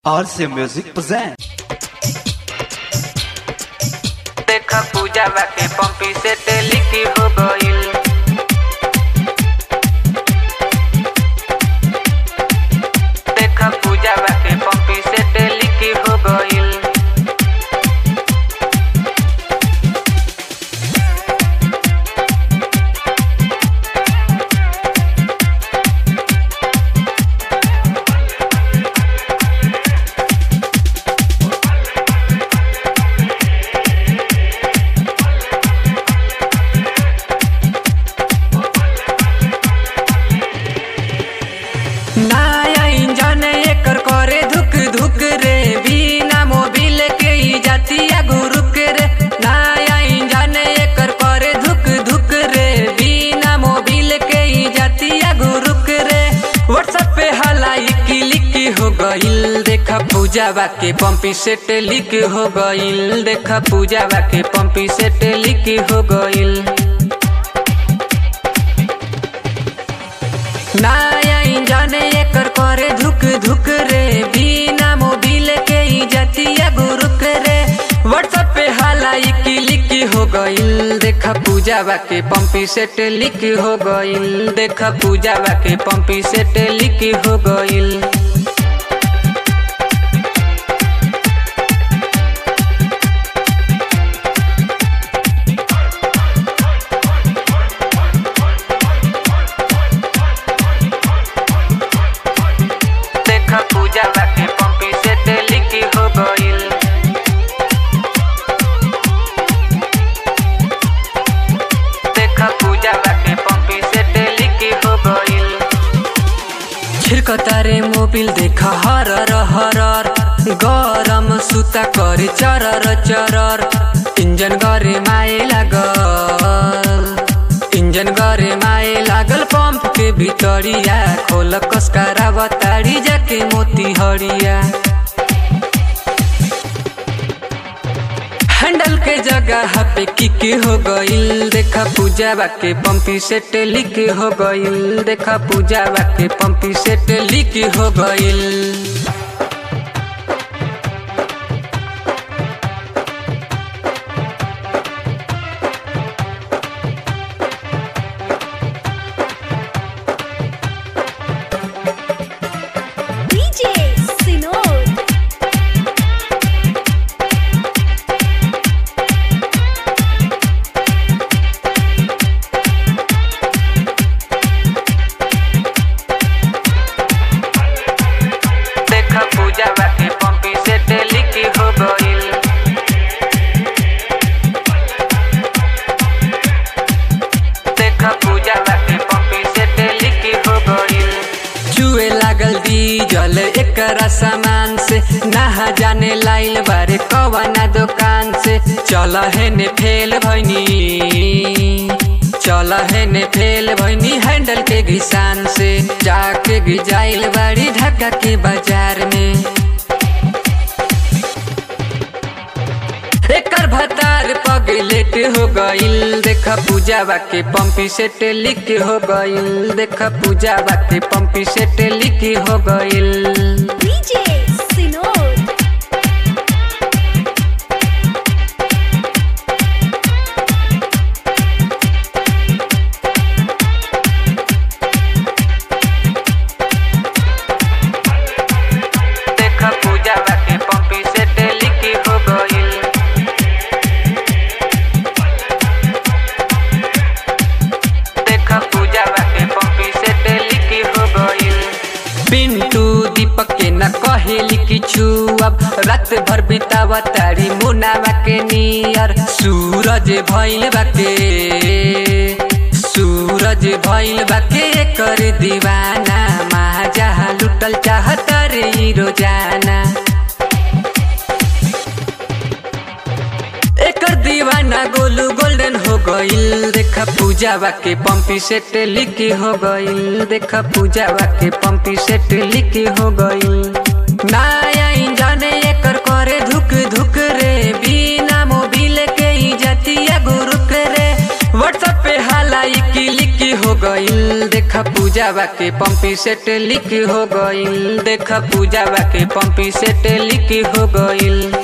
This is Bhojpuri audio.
RC Music present. देखा पूजा के पंपी से टेलिकी हो गईल देखा पूजा के पंपी से टेलिकी हो गईल नया इंजन एकर करे धुक धुक रे बिना मोबिल के ही जातिया गुरुक रे नया इंजन एकर करे धुक धुक रे बिना मोबिल के ही जातिया गुरुक रे व्हाट्सएप पे हलाई क्लिक हो गईल देखा पूजा के पंपी सेट लिक हो गईल देखा पूजा के पंपी सेट लिक हो गईल नया इंजन एकर करे धुक धुक रे बिना मोबिल के ही जातिया गुरुक रे व्हाट्सएप पे हलाई क्लिक हो गईल देखा पूजा के पंपी सेट लिक हो गईल देखा पूजा के पंपी सेट लिक हो गईल देखा पूजा के पंपी से टेलिकी हो गईल देखा पूजा के पंपी से टेलिकी हो गईल छिड़कतारे मोबिल देखा हरर हरर गरम सुता करे चरर चरर इंजन गरे माए लागल इंजन गरे माए लागल पंप के भितरिया खोल कसकारा बताड़ी जाके मोती हरिया हैंडल के जगह पे किक हो गईल देखा पूजा के पंपी सेट लिक हो गईल देखा पूजा के पंपी सेट लिक हो गईल DJ Sinod. देखा पूजा के पंपी सेट लिक हो गईल देखा पूजा के पंपी सेट लिक हो गईल जुए लागल डीजल एकरा सामान से नहा जाने लाइल बारे कवना दुकान से चल है ने फेल भैनी चल है ने फेल भैनी हैंडल के घिसान से जाके गिजाइल बाड़ी ढाका के बाजार में एकर भतार पगलेट हो गईल देखा पूजा के पंपी सेट लिक हो गईल देखा पूजा के पंपी सेट लिक हो गईल DJ Sinod. देखा पूजा के पंपी सेट लिक हो गईल देखा पूजा के पंपी सेट लिक हो गईल पिंटू दीपक के न कहेली किछु अब रात भर बितावा तारी मुनावा के नियर सूरज भइल बाके सूरज भइल बाके कर दीवाना महाजा लुटल चाहत रे ई रोजाना एकर दीवाना गोलू गोल्डन हो गईल देखा पूजा के पंपी सेट लिक हो गईल देखा पूजा के पंपी सेट लिक हो गईल नया इंजन एकर करे धुक धुक रे बिना मोबिल के ही जातिया गुरुक रे व्हाट्सएप पे हलाई क्लिक हो हो गईल देखा पूजा के पंपी सेट लिक हो गईल देखा पूजा के पंपी सेट लिक हो गईल